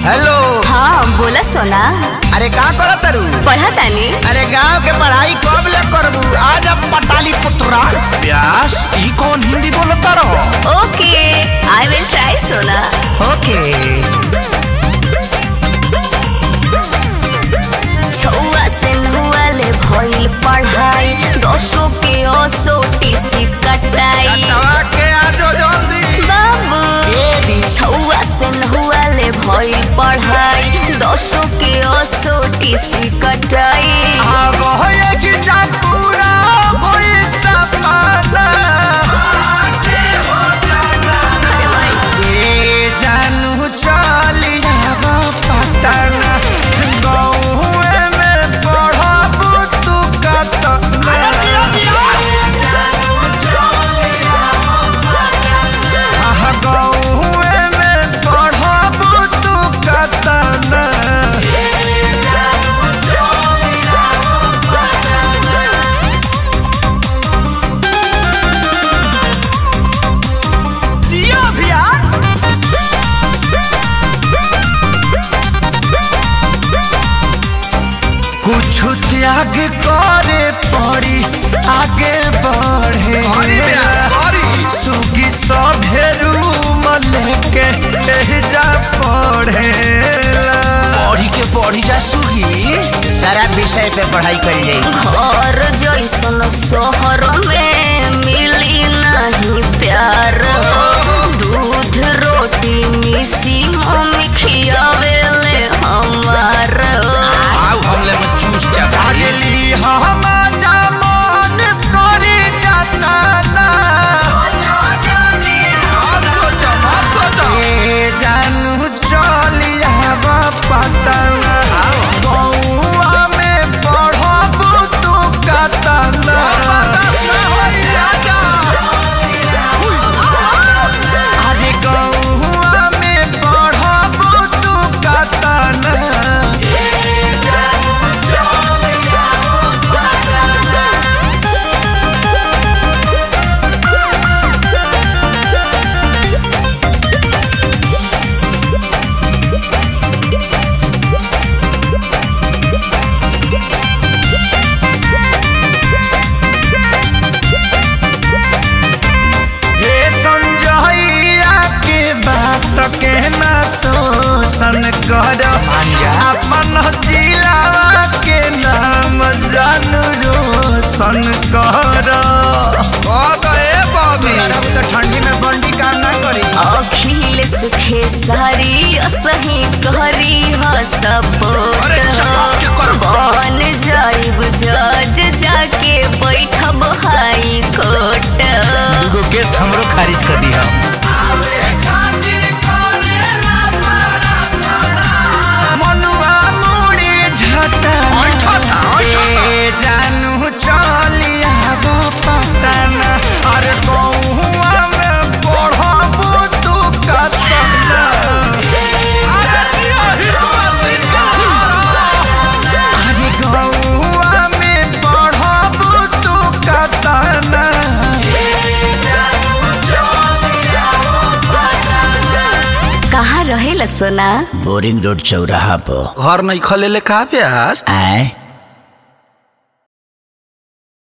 Hello हाँ बोला सोना अरे का करत तारू पढ़ा तानी अरे गांव के पढ़ाई कब ले करबू आज अब पटाली पुत्रा प्यास ई कौन हिंदी बोलता रहो ओके आई विल ट्राई सोना ओके छुआ से नुआ ले भइल पढ़ाई दसो के ओसो टीसी कटाई के आजो जल्दी बाबू छुआ से नुआ ले भइल पढ़ाई दसो के ओसो टीसी कटाई अब होए कि जा पूरा होई सपना अरे भाई ए जानू चली जाब पटना गौए में पढ़बू तू कतना आहा, गौए में पढ़बू तू कतना जियो भैया कुछ त्याग करे पड़ी आगे बढ़े करी प्यास करी सुगी सभे रूम लेके जा पढ़े पढ़ी के पढ़ी जा सुगी सारा विषय पे पढ़ाई कर जाए घर जैसन शहर में मिली नहीं प्यार दूध रोटी मिसी मम्मी खियावेले हमार आओ हमले में चूस जा भाई अगली हम जमान करी जाना मत सोचो मत सोचो ए जानू चलिया पटना गौआ में पढ़बू तू कतना बर्दाश्त ना होई आजा अरे गौआ में पढ़बू तू कतना हे संजइया के बात के ना शोषण कर अपन जिलावा के नाम जानू रोशन कर कह ए बॉबी ठंडी में बंडी काम ना करी अखिलेश खेसारी असही करी ह सपोर्ट अरे चमक के कर। बन जाइब जज जाके बैठब हाई कोर्ट दूगो केस हमरो खारिज कर दी हम मनुआ मुड़ी झटा ऐठा था, ऐठा था। ए जानू चलिया पटना अरे गौआ में पढ़बू तू कतना अरे गौआ में पढ़बू तू कतना कहाँ रहेला सोना बोरिंग रोड चौराहा पर घर नहीं खले ले का प्यास आए